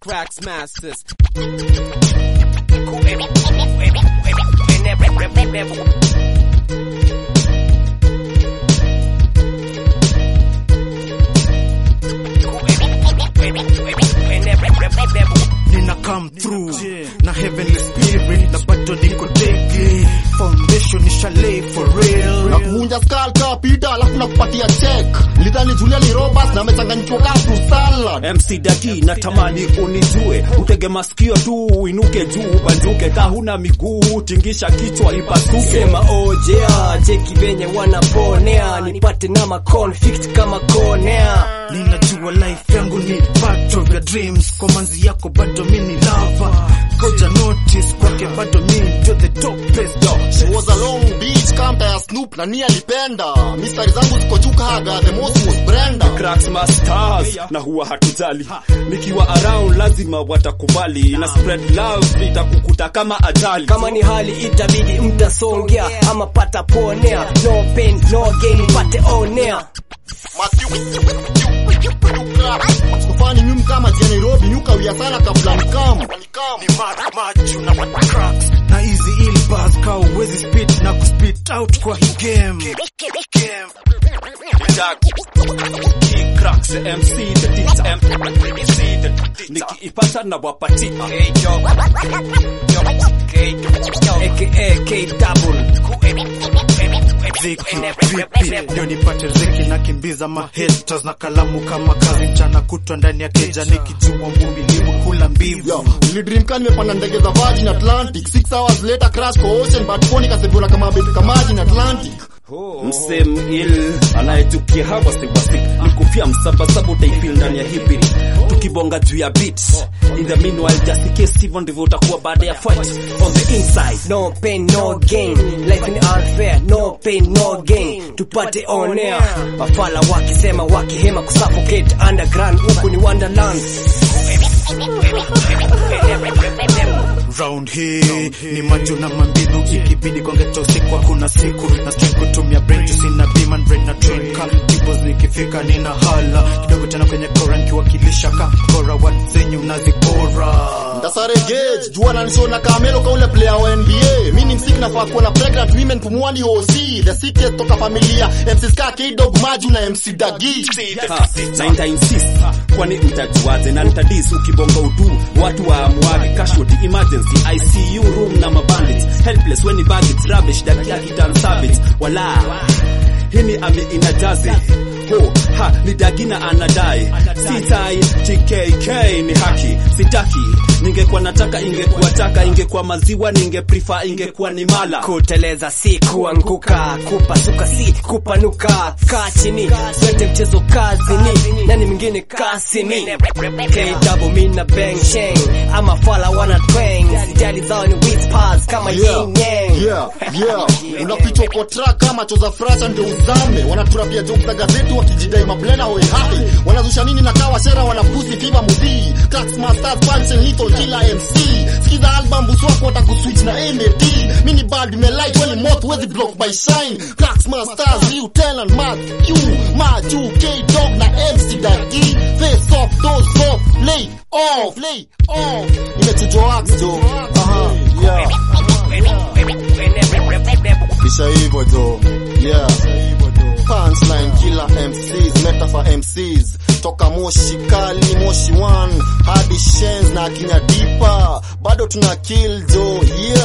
cracks masters. nina come through na heavenly spirit na bado niko daily foundation nisha lay for real na kuvunja skull ka pita alafu nakupatia check lidhani Julia ni Roberts na amechanganyishwa ka fruit salad MC Dagi natamani unijue, utege masikio tu uinuke juu, banjuke ka huna miguu, tingisha kichwa ipasuke. sema ojea cheki venye wanaponea nipate na maconflict kama konea ninajua life yangu ni part of your dreams kwa manzi yako bado mini lava koja notice kwake bado mi ndio the top place dog She was a long beach kamta ya Snoop na ni alipenda mistari zangu ziko juu kaga the most was Brenda Cracks masters na huwa hatujali, nikiwa around lazima watakubali, na spread love itakukuta kama ajali. kama ni hali itabidi mtasongea ama pata ponea no pain no gain pate onea Sikufani nyum kama jia Nairobi nyuka wia sana kabla nikam na hizi ill bars ka uwezi spit na kuspit out kwa hii game Cracks MC the teacher MC the teacher nikiipata na wapatia aka K double Ziki, vipi ndio nipate ziki na kimbiza mahaters na kalamu kama kazi mchana kutwa ndani ya keja nikijua mvumilivu kula mbivu Yo, nilidream ka nimepanda ndege za Virgin Atlantic 6 hours later crash kwa ocean but phone kasebiona kama baby kama maji Atlantic msem il anayetukia hawa siwasik nikufia msabasaba utaifil ndani ya hipiri tukibonga juu ya beats in the meanwhile just in case hivyo ndivyo utakuwa baada ya fight on the inside no pain no gain life ni unfair no pain no gain tupate onea wafala wakisema wakihema kusuffocate underground huku ni wonderland round hii ni macho na mambivu ikibidi kongeta usiku hakuna siku na string kutumia brain juice na beam brain na train ka tipo zikifika nina hala kidogo tena kwenye kora nikiwakilisha ka kora wat zenyu mnazipora Ndasare gauge jua nanishona kamelo ka ule player wa NBA mimi ni msiki nafaa kuwa na pregnant women pumuani OC the sickest toka familia MC Ska K-Dog Maju na MC Dagi Ha, na nita insist kwani mtajuaje na nitadis ukibonga udu watu wa amwage casualty emergency ICU room na mabandits helpless when baggage rubbish dakia kitan savage wala hini ami inajazi ho ha ni dagina anadai sitai TKK ni haki sitaki ningekuwa nataka ingekuwa taka ingekuwa maziwa ninge prefer ingekuwa ni mala kuteleza si kuanguka kupasuka si kupanuka kaa chini swete mchezo kazini nani mwingine kasini kw mi na bang shang ama fala wana twang sijali zao ni whispers kama Yeah, yin yang yeah, yeah. Unafichwa kwa track kama choza frasa ndio uzame. Wanaturapia joke za gazeti wakijidai mablena hoe hai. Wanazusha nini na kawa shera wanapusi fiva mudhi. Cracks masters punch and little killer MC. Sikiza album buswako watakuswitch na NAD. Mini bad me light when moth wezi block by shine. Cracks masters you tell and mad. You Maju K dog na MC Dagi. Face off doors off lay off lay off. Imechujwa wax jo. Aha. Yeah. Kisha hivyo jo yeah punchline killer MCs metaphor MCs toka moshi kali moshi 1 hadi shenz na kinya dipa bado tuna kill jo yeah